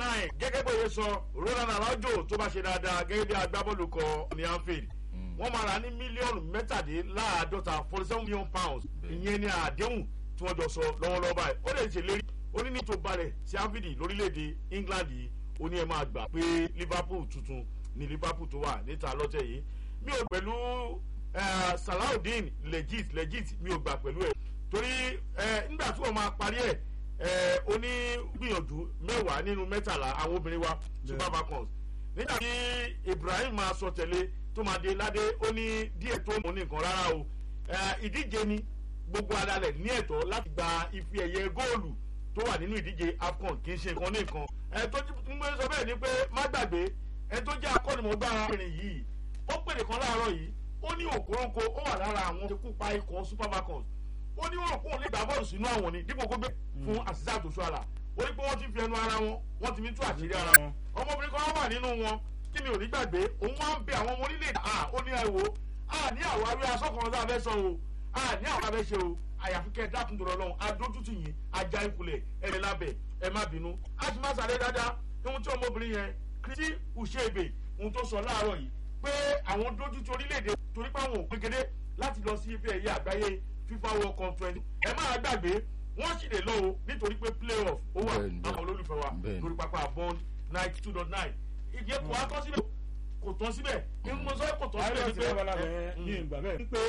nine gẹ́gẹ́ bó ṣe sọ Ronald Araujo tó bá ṣe dáadáa gẹ́gẹ́ bí agbábọ́ọ̀lù kan ní Anfield wọ́n máa rà ní mílíọ̀nù mẹ́tàdínláàádọ́ta forty seven million pounds ìyẹn ni àdéhùn tí wọ́n jọ sọ lọ́wọ́lọ́wọ́ báyìí ó lè ṣèlérí ó ní ní tó balẹ̀ sí Anfield lórílẹ̀‐èdè England yìí ó ní ẹ máa gbà pé Liverpool tuntun ní Liverpool tó wà níta lọ́tẹ̀ yìí mi ò pẹ̀lú Salaudeen legit legit mi ò gbà pẹ̀lú ẹ̀ torí nígbà tí wọ́n máa parí ẹ̀ ó ní gbìyànjú mẹ́wàá nínú mẹ́tàlá àwọn obìnrin wa Super Falcons nígbà tí Ibrahim máa sọ tẹ̀lé tó máa dé ládé ó ní díẹ̀ tó mọ̀ ní nǹkan rárá o ìdíje ni gbogbo adalẹ̀ ní ẹ̀tọ́ láti gba ife ẹ̀yẹ góòlù tó wà nínú ìdíje AFCON kì í ṣe nǹkan ní nǹkan ẹ tó ń gbé sọ bẹ́ẹ̀ ni pé má gbàgbé ẹ tó jẹ́ akọ́nimọ̀gbá arábìnrin yìí ó pèdè kan láàárọ̀ yìí ó ní òkúròǹkó ó wà lára àwọn tó kópa ikọ̀ Super Falcons ó ní wọn kóun lè gbà bọ́ọ̀lù sínú àwọn ni dípò kó gbé fún àṣìṣe àtòṣù àlà ó ní pé wọ́n ti fi ẹnu ara wọn wọ́n ti fi tú àṣírí ara wọn ọmọbìnrin kan wà nínú wọn tí mi ò ní gbàgbé òun wá ń bẹ àwọn ọmọ orílẹ̀-èdè à ó ní ẹ̀wò à ní àwọn awé asọ́kùnrin tá a fẹ́ sọ o à ní àwọn abẹ́ ṣe o àyàfi kẹ́ ẹ dákun tó lọ́wọ́ adójútì yìí ajá ìkulẹ̀ ẹ̀rẹ̀ lábẹ́ ẹ má bínú a sì má sáré dáadáa ohun tí ọmọbìnrin yẹn Kristi Ucheibe ohun tó sọ láàárọ̀ yìí pé àwọn dójútì orílẹ̀-èdè torí pé àwọn ò pégedé láti lọ sí ife ẹ̀yẹ àgbáyé FIFA World Cup twenty ẹ má gbàgbé wọ́n sì lè lọ o nítorí pé playoff ó wà àwọn olólùfẹ́ wa lórí pápá bond ninety two dot nine ìdí kò wá tọ́ síbẹ̀ kò tọ́ síbẹ̀ ní mo sọ kò tọ́ síbẹ̀ ní pé ní ìgbà bẹ́ẹ̀ ní pé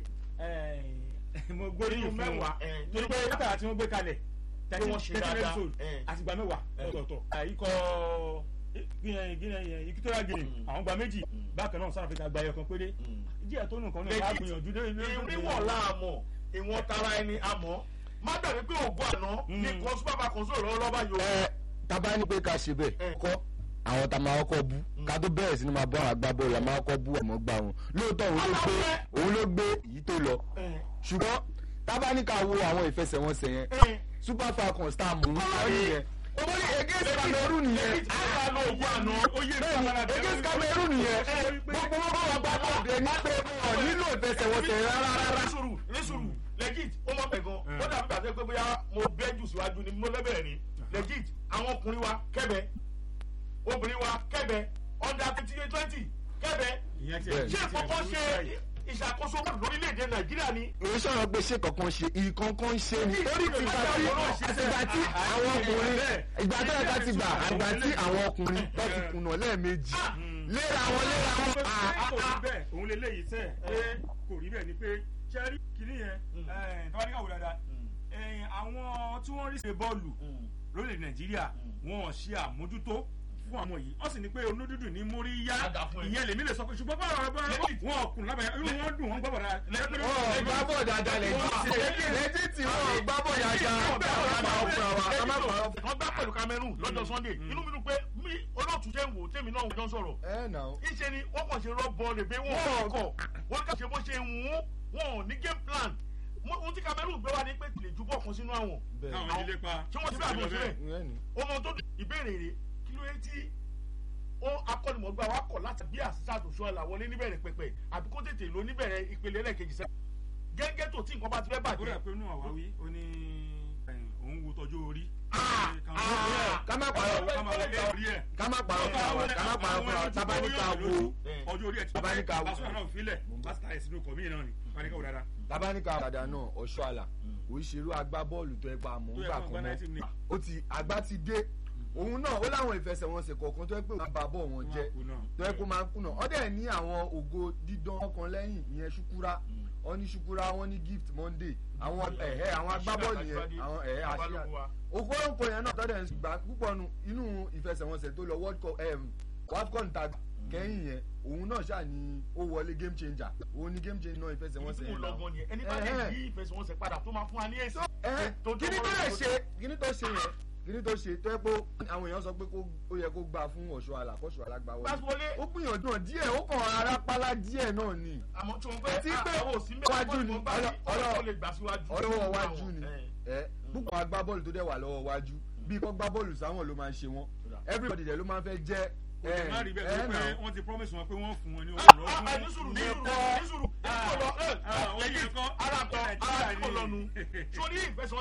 mo gbóríyìn fún mẹ́wàá torí pé látara tí wọ́n gbé kalẹ̀ Tí wọ́n ṣe dáadáa. àtìgbà mẹ́wàá ọ̀tọ̀ọ̀tọ̀ ikọ̀ Equatorial Guinea àwọn gba méjì bákan náà South Africa gba ẹyọ kan péré díẹ̀ tó nù kan náà wàá gbìyànjú dé ìwọ̀n láàmọ̀ ìwọ̀n tara ẹni àmọ́ má gbàgbé pé ògùn àná ní kò Super Falcons sọ̀rọ̀ lọ́wọ́ lọ́ba yòó. ẹ tábà ní pé ká ṣe bẹ́ẹ̀ kọ́ àwọn tá a máa kọ́kọ́ bú ká tó bẹ̀rẹ̀ sí ni máa bọ́ àwọn agbábọ́ọ̀lù a máa kọ́kọ́ bú ọmọ gbà wọn lóòótọ́ òun ló gbé òun ló gbé èyí tó lọ ṣùgbọ́n tábà ní ká wo àwọn ìfẹsẹ̀wọnsẹ̀ yẹn Super Falcons tá a mú ọ nìyẹn owó ní against Cameroon nìyẹn bẹ́ẹ̀ni against Cameroon nìyẹn gbogbo wọn bá wà gbà bọ́ọ̀dù ẹ ní pé ọ̀ nílò ìfẹsẹ̀wọnsẹ̀ rárá rárá. nísùrù nísùrù legit ó mọ̀ pẹ̀ gan ó dàbí gbàgbé pé bóyá mo bẹ́ jù síwájú ni mo lẹ́bẹ̀rẹ̀ ni legit àwọn ọkùnrin wa kẹ́bẹ̀ obìnrin wa kẹ́bẹ̀ under twenty twenty kẹ́bẹ̀ ṣé kọ́kọ́ ṣe ìṣàkóso lórílẹ̀‐èdè Nàìjíríà ni. èyí sọ̀rọ̀ pé ṣé kankan ṣe ìkankan ṣe ni torí ti gbà tí ìgbà tí àwọn ọkùnrin ìgbà tó yẹ ká ti gbà àgbà tí àwọn ọkùnrin tó ti kùnà lẹ́ẹ̀mejì léra wọn léra wọn. kò rí bẹ́ẹ̀ òun lè léyìí sẹ́ẹ̀ pé kò rí bẹ́ẹ̀ ni pé ṣẹ́rí kìíní yẹn tọ́wádìí kàwé dáadáa àwọn tí wọ́n rí ṣe bọ́ọ̀lù lórílẹ̀ Nàìjíríà wọn ò ṣe àmójútó fún àwọn yìí wọ́n sì ní pé onúdúdú ní mórí yá ìyẹn lèmi lè sọ pé ṣùgbọ́n báwọn ọ̀rọ̀ wọn ọkùnrin lábẹ́ inú wọn dùn wọn gbọ́ bọ̀dá. ọ̀ gbá bọ̀ dáadáa lẹ́yìn lẹ́yìn tí wọ́n gbá bọ̀ dáadáa wọ́n gbá pẹ̀lú Cameroon lọ́jọ́ Sunday inú mi dùn pé mi olóòtú jẹ́ ń wò tèmi náà wọ́n jọ sọ̀rọ̀ ìṣe ni wọ́n kàn ṣe rọ́bọ̀ rẹ̀ pé wọ́n kọ̀ wọ́n kàn ṣe bó ṣe wù ú wọn ò ní game plan ohun tí Cameroon gbé wá ní pé lè ju bọ́ọ̀kan sínú àwọn àwọn ìdílé pa tí wọ́n ti bá àgbọn sílẹ̀ ọmọ tó ìbéèrè rẹ̀ kí ló yẹ tí ó akọ́nimọ̀gbà wa kọ̀ láti bí àṣìṣe àtòṣọ ẹ̀là wọlé níbẹ̀rẹ̀ pẹ̀pẹ̀ àbí kó tètè lọ níbẹ̀rẹ̀ ìpele ẹlẹ́ẹ̀kejì sẹ́yìn gẹ́gẹ́ tó tí nǹkan bá ti fẹ́ ó bàjẹ́. rẹ̀ pé inú àwáwí ó ní òun wo tọ́jú orí. ká má parọ́ ká máa wọlé orí ẹ̀. ká má parọ́ fún wa ká má parọ́ fún wa tábà ní ká wo ọjọ́ orí ẹ̀ tí Bàbá ní ká wo. Barcelona náà filẹ̀ pásítà ẹ̀ sínú kọ̀mí náà ni bàbá ní ká wò dáadáa. tábà ní ká dada náà ọ̀ṣọ́ àlà oríṣiríṣi agbábọ́ọ̀lù tó ẹ pa àmọ́ tó yẹ ńgbà kó kan gba náà 19 ní. ó ti àgbá ti dé òun náà ó láwọn ìfẹsẹ̀wọnsẹ̀ kọ̀ọ̀kan tó yẹ pé òun bá bọ̀ wọn jẹ́ Wọn kù náà. tó yẹ kó máa ń kùnà ọ̀dẹ̀ ní àwọn ògo dídán ọkàn lẹ́yìn ìyẹn ṣukura wọ́n ní ṣukura wọ́n ní gift monday àwọn ẹ̀hẹ́ àwọn agbábọ́ọ̀lù yẹn àwọn ẹ̀hẹ́ àṣìyà òkúròǹkò yẹn náà tọ́dẹ̀ ń gbà púpọ̀ nu inú ìfẹsẹ̀wọnsẹ̀ tó lọ world cup wafcon ta kẹ́yìn yẹn òun náà ṣáà ní ó wọlé game changer òun ní game changer náà ìfẹsẹ̀wọnsẹ̀ ìfún yẹn náà lọ́gbọ́n yẹn ẹni bá lè Ẹ̀hẹ́. yí ìfẹsẹ̀wọnsẹ̀ padà tó máa fún wa ní èsì. ẹ tó- tó- kíní tó tó- lè tó- ṣe kíní tó ṣe yẹn kíní tó ṣe tó yẹ pé àwọn èèyàn sọ pé kó- ó yẹ kó gbà fún ọ̀ṣọ́ àlàkọ́ṣọ́ alágbá wọlé Gbàgbọ́lé ó gbìyànjú náà díẹ̀ ó kàn ara pálá díẹ̀ náà ni àmọ́ tí wọ́n Àti fẹ́ pé àwọn òsín wájú ni, ọlọ́- ọlọ́- ó lè gbà síwájú. ọlọ́wọ́ wájú ni ẹ púpọ̀ agbábọ́ọ̀lù tó dẹ̀ wà lọ́wọ́ wájú bí kò gbá bọ́ọ̀lù sáwọn ló máa ń ṣe wọ́n everybody dẹ̀ ló máa ń fẹ́ jẹ́ kò lè má rí bẹ́ẹ̀ tó pé náà. wọ́n ti promise wọn pé wọ́n fún wọn ní owó Ah, ìrọ́gún ah, ní sùúrù ní sùúrù ní sùúrù Ah, èyí tó lọ ẹ ah, ó yẹ lẹ́yìn kọ́. ara kan ara Nàìjíríà kò ni. lọ́nu sórí ìfẹsẹ̀